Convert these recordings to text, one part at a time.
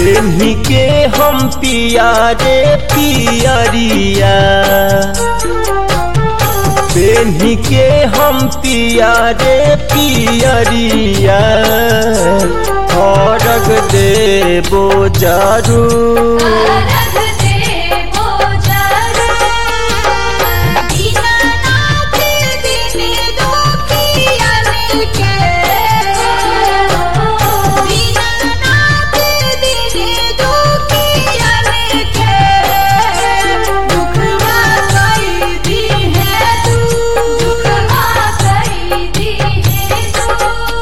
पेन्ही के हम पिया रे पियरिया पेन्ही के हम पिया रे पियरिया अर्घ देबो जरूर रख देबो जरूर दीनानाथ दिन दुखियन के दीनानाथ दिन दुखियन के दुखवा कई दी है तू दुखवा कई दी है तू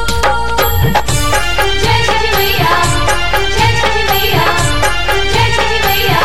जय छठी मैया जय छठी मैया जय छठी मैया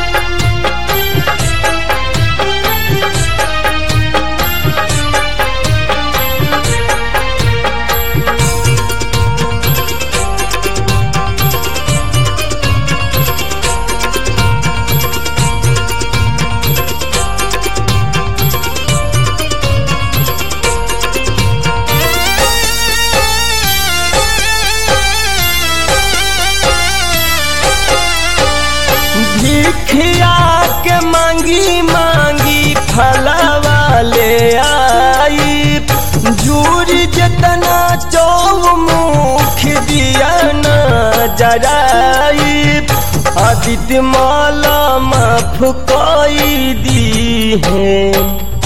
भिखिया के मांगी मांगी फलवा ले आई जूरी जतना चौमुख दिया न जराई आदित्य माला माफ कई दी है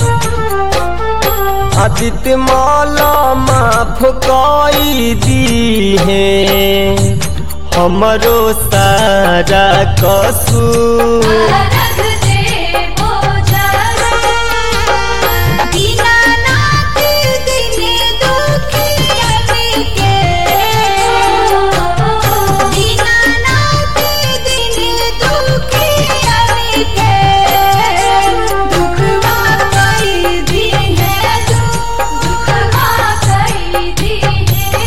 आदित्य माला माफ कई दी है हमरो सारा कसूर रख देबो जरूर दीनानाथ दिन दुखियन के दीनानाथ दिन दुखियन के दुखवा कई दी है तू दुखवा कई दी है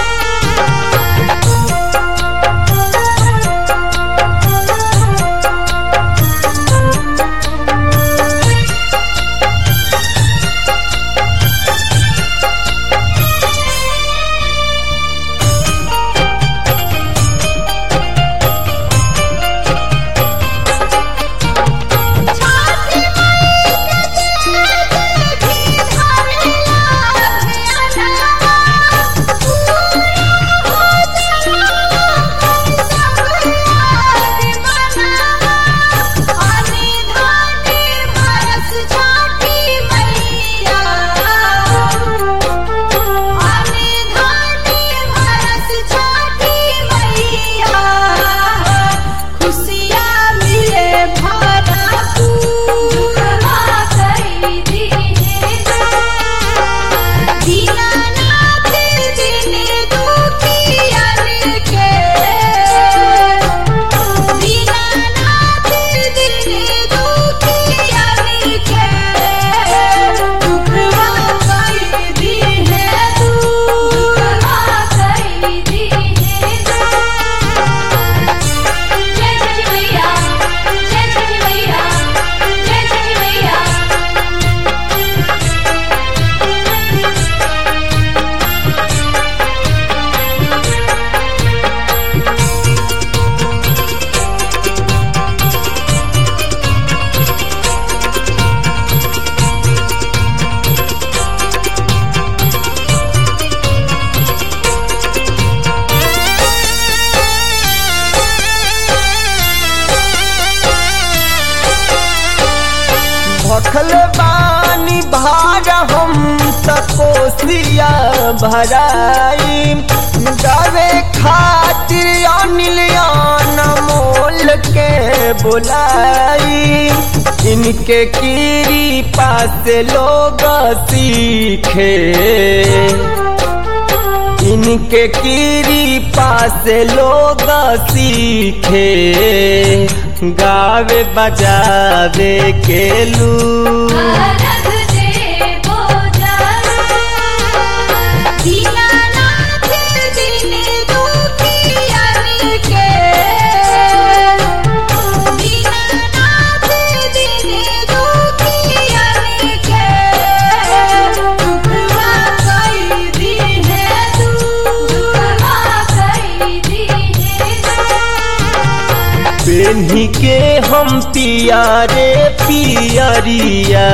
छाती माई के भी धरला ध्यानवा पूरा हो जावा सब याद मनवा आने धाने बरस छाती मैया आने धाने बरस छाती मैया खुशियाँ मिले भरा पूरा कई दी दीनानाथ दिन दुखियन के दीनानाथ दिन दुखियन के दुखवा कई दी है तू दुखवा कई दी है जय छठी मैया जय छठी मैया जय छठी मैया भखल बानी भार हम त कोसिया भराई गावे खातिर अनिल मोल के बुलाई इनके कीरी पास लोग सीखे इनके कीरी पास लोग सीखे गावे बजावे के लू रख देबो जरूर दीनानाथ दिन दुखियन के दीनानाथ दिन दुखियन के दुखवा कई दी है तू दुखवा कई दी है पेन्ही के हम पियारे पियरिया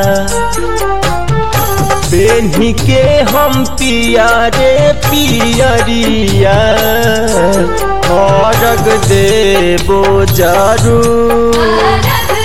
पेन्ही के हम पियारे पियरिया अर्घ देबो जरूर अरग